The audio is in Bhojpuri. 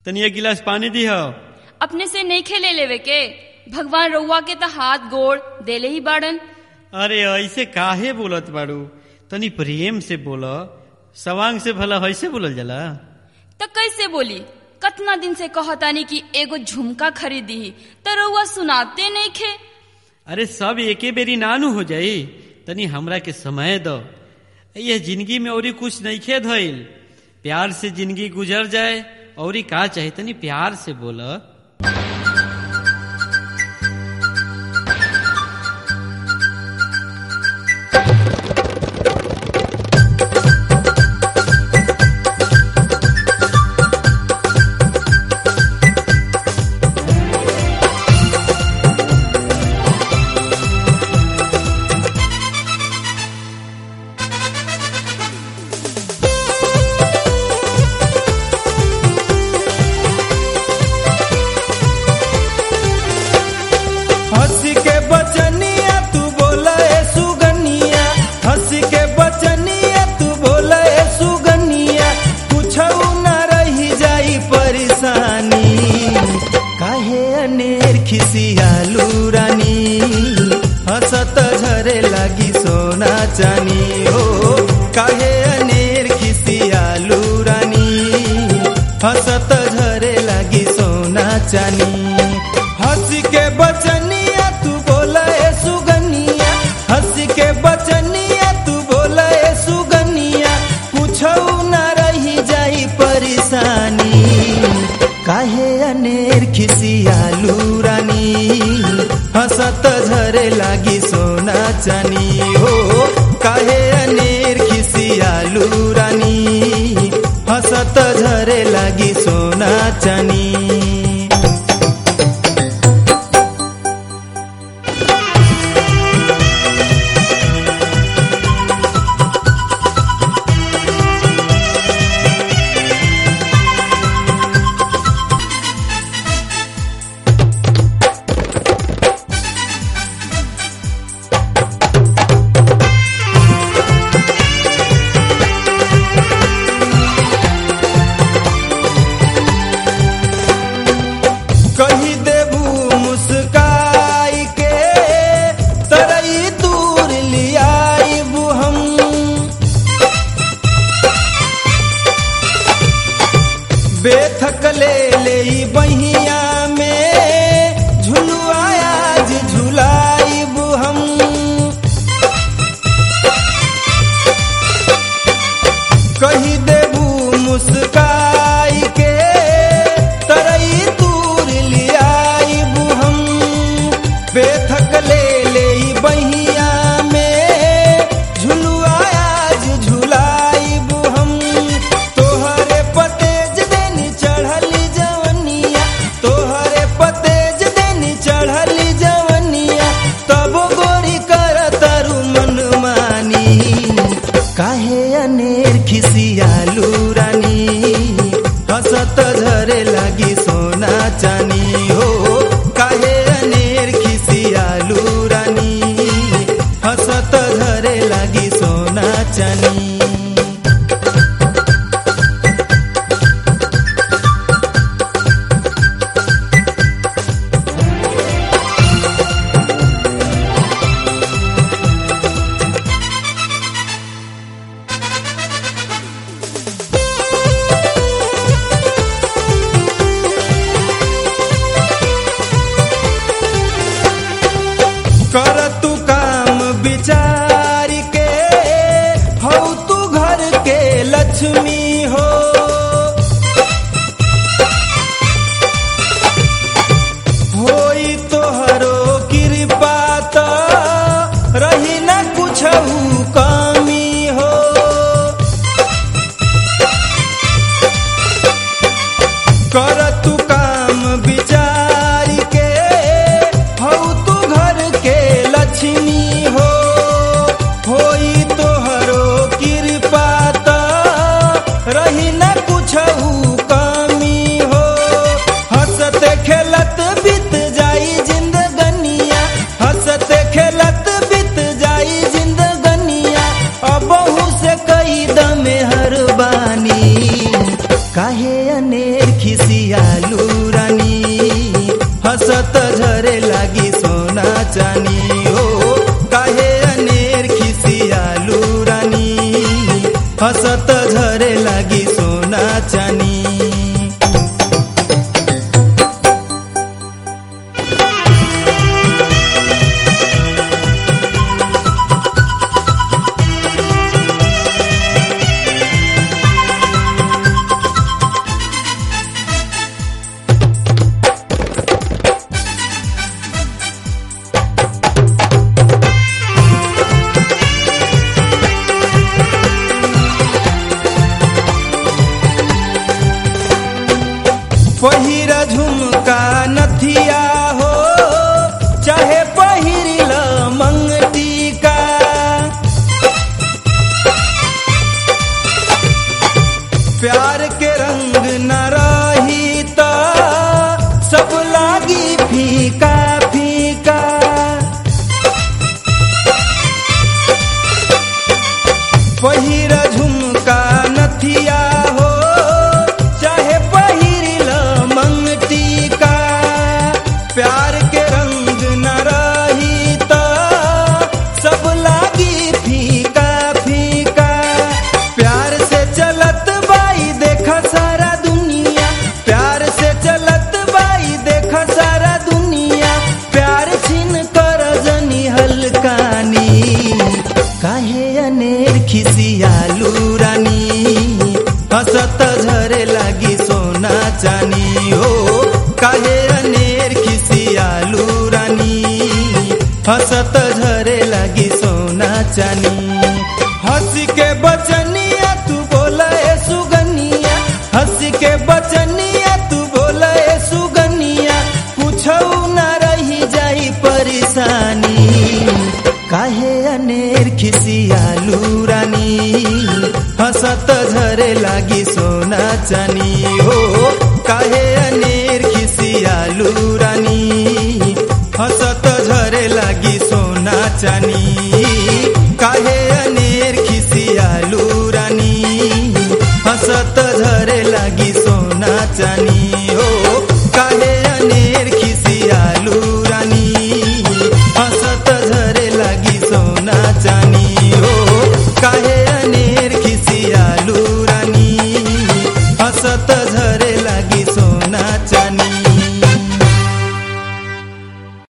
तनी एक गिलास पानी दी हो अपने से नहीं खेले लेवे के भगवान रउआ के तो हाथ गोड़ देले ही बाड़न अरे ऐसे काहे बोलत बाड़ू तनी प्रेम से बोल सवांग से भला ऐसे बोलल जाला तो कैसे बोली कतना दिन से कहतानी कि एगो झुमका खरीदी तो रउआ सुनाते नहीं खे अरे सब एके बेरी नानू हो जाई तनी हमरा के समय दो ये जिंदगी में औरी कुछ नहीं खे धइल प्यार से जिंदगी गुजर जाए औरी का चाहे तनी प्यार से बोल हंस के बचनिया तू बोले सुगनिया हंस के बचनिया तू बोले सुगनिया कुछ न रही जाई परेशानी काहे अनेर खिसियालू रानी हंसत झरे लगी सोना चानी हो काहे अनेर खिसियालू रानी हंसत झरे लगी सोना चानी हंस के बचनिया तू बोले सुगनिया हंस के बचनिया तू बोले सुगनिया कुछ न रही जाई परेशानी काहे अनेर खिसियालू रानी हंसत झरे लागी सोना चानी हो काहे अनेर खिसियालू रानी हंसत झरे लागी सोना चानी कही देबू मुस्काई के तरई दूर लियाईबू हम बेथक ले ले बहिया में झुलुआ आज झुलाईबू हम कही देबू मुस्काई के तरई दूर लियाईबू हम बेथक ले ले बहिया में झुलुआ आज झुलाईबू हम तोहरे पतेज देनी चढ़ली जवनिया तोहरे पतेज देनी चढ़ली जवनिया तब गोरी कर तरु मन मानी काहे अनेर खिसियालू रानी हंसत झरे लागी सोना चानी हो काहे अनेर खिसियालू रानी हंसत झरे लागी सोना चानी कर तू काम विचार के हो तू घर के लक्ष्मी हो होई तोहरो कृपा तो रही न कुछ कमी हो कर तू काम विचार के हो तू घर के लक्ष्मी हो होई तोहरो कृपा तो रही न कुछ कमी हो हंसत खेलत बीत जाई जिंदगनिया हंसत खेलत बीत जाई जिंदगनिया अबहू से कई दमे हर बानी काहे अनेर खिसिया चानी पहिरा झुमका नथिया हो चाहे पहिरिल मंगटिका प्यार के रंग न रही त सब लागी फीका फीका पहिरा झुमका नथिया हो चाहे पहिरिल मंगटिका प्यार के रंग न रही त सब लागी फीका फीका प्यार से चलत बाई देख सारा दुनिया प्यार से चलत बाई देख सारा दुनिया प्यार छिन कर जनी हलकानी काहे अनेर खिसियालू रानी हसत झरे लागी सोना चानी हो काहे अनेर खिसियालू रानी हसत झरे लागी सोना चानी हंस के बचनिया तू बोला ए सुगनिया हंस के बचनिया तू बोला ए सुगनिया पूछौ न रही जाई परेशानी काहे अनेर खिसियालू रानी हसत झरे लागी सोना चानी हो काहे अनेर खिसियालू रानी हसत झरे लागी सोना चानी